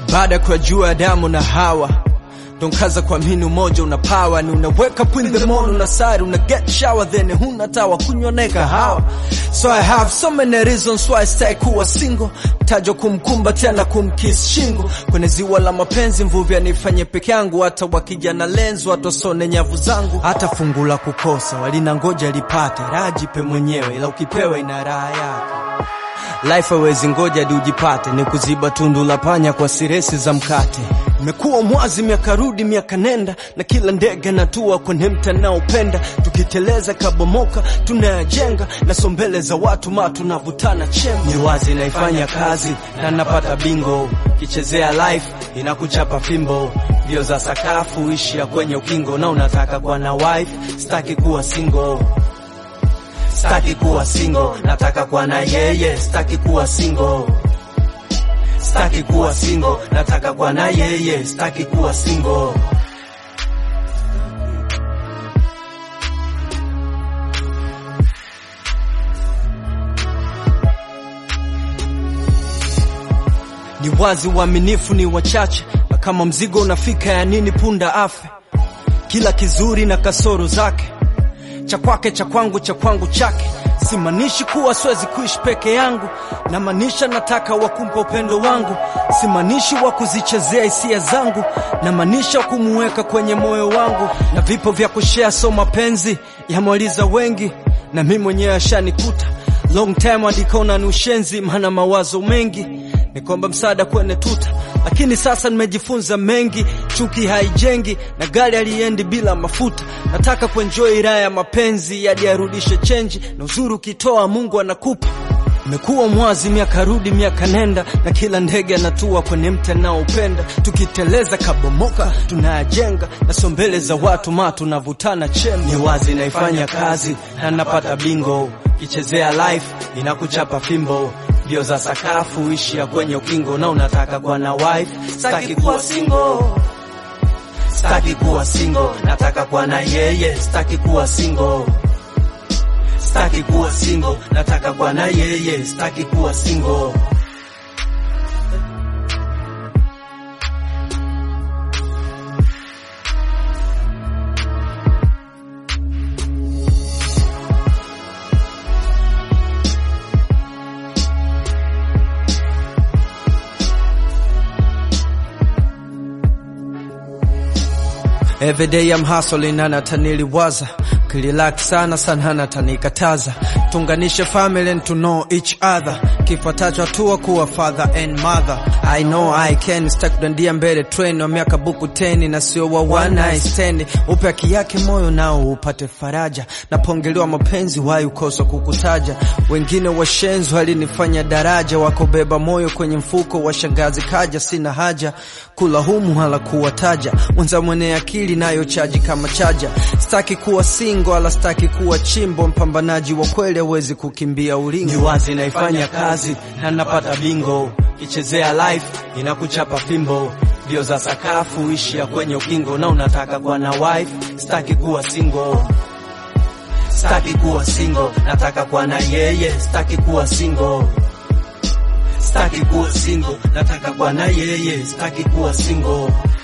baada ya kujua Adamu na Hawa donkaza kwa mini umoja una power ni unaweka up in the morning unasari una get shower then huna tawa kunywa na kahawa so I have so many reasons why I stay kuwa single tajo kumkumbatia na kumkiss shingo kwenye ziwa la mapenzi mvuvi anifanye peke yangu hata wakija na lenzo watosone nyavu zangu hata fungu la kukosa walina ngoja lipate rajipe mwenyewe ila ukipewa ina raha yake Life hawezi ngoja hadi ujipate, ni kuziba tundu la panya kwa siresi za mkate. Imekuwa mwazi miaka rudi miaka nenda, na kila ndege natua kwenye mta naupenda. Tukiteleza kabomoka tunayajenga, na sombele za watu ma tunavutana chembe. Ni wazi naifanya kazi na napata bingo, kichezea life inakuchapa fimbo. Mbio za sakafu ishia kwenye ukingo, na unataka kuwa na wife, sitaki kuwa single Sitaki kuwa single, nataka kuwa na yeye. Sitaki kuwa single, sitaki kuwa single, nataka kuwa na yeye. Sitaki kuwa single. Ni wazi uaminifu ni wachache, na kama mzigo unafika ya nini punda afe? Kila kizuri na kasoro zake cha kwake cha kwangu cha kwangu chake. Simaanishi kuwa siwezi kuishi peke yangu, namaanisha nataka wakumpa upendo wangu. Simaanishi wa kuzichezea hisia zangu, namaanisha kumuweka kwenye moyo wangu. Na vipo vya kushare, so mapenzi yamwaliza wengi, na mi mwenyewe ashanikuta long time adikaona ni ushenzi, maana mawazo mengi ni kwamba msaada kwenye tuta, lakini sasa nimejifunza mengi. Chuki haijengi na gari aliendi bila mafuta. Nataka kuenjoy raha ya mapenzi hadi arudishe chenji, na uzuri ukitoa Mungu anakupa. Imekuwa mwazi miaka rudi miaka nenda, na kila ndege anatua kwenye mti anaopenda. Tukiteleza kabomoka tunayajenga, na sombele za watu ma tunavutana chembe. Ni wazi naifanya kazi na napata bingo, kichezea life inakuchapa fimbo mbio za sakafu ishia kwenye ukingo, na unataka kuwa na wife. Sitaki kuwa single, sitaki kuwa single, nataka kuwa na yeye. Sitaki kuwa single, sitaki kuwa single, nataka kuwa na yeye. Sitaki kuwa single. Every day I'm hustling na nataniliwaza kililaki sana sana natanikataza tunganishe family and to know each other kifuatacho hatua kuwa father and mother I know I can stack kudandia mbele train wa miaka buku teni na sio wa one night stand upe haki yake moyo nao upate faraja napongelewa mapenzi wai ukosa kukutaja wengine washenzi walinifanya daraja wakobeba moyo kwenye mfuko wa shangazi kaja sina haja kula humu hala kuwataja mwenza mwenye akili nayo chaji kama chaja staki kuwa singo ala staki kuwa chimbo mpambanaji wa kweli hawezi kukimbia ulingo ni wazi naifanya kazi na napata bingo kichezea life inakuchapa fimbo mbio za sakafu ishia kwenye ukingo na unataka kuwa na wife staki kuwa single Sitaki kuwa single, nataka kuwa na yeye. Sitaki kuwa single, sitaki kuwa single, nataka kuwa na yeye. Sitaki kuwa single.